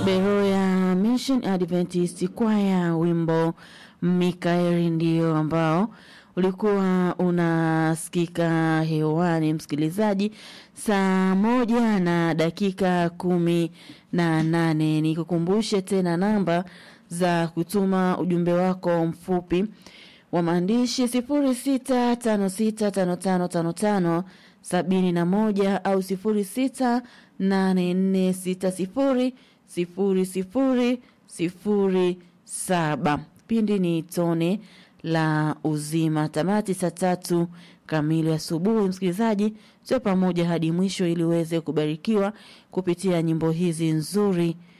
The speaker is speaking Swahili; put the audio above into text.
Beroya Mission Adventist Choir, wimbo Mikaeli ndio ambao ulikuwa unasikika hewani, msikilizaji, saa moja na dakika kumi na nane. Nikukumbushe tena namba za kutuma ujumbe wako mfupi wa maandishi sifuri sita tano sita tano tano tano tano sabini na moja au sifuri sita nane nne sita sifuri sifuri sifuri sifuri saba. Kipindi ni tone la uzima. Tamati saa tatu kamili asubuhi. Msikilizaji, sio pamoja hadi mwisho ili uweze kubarikiwa kupitia nyimbo hizi nzuri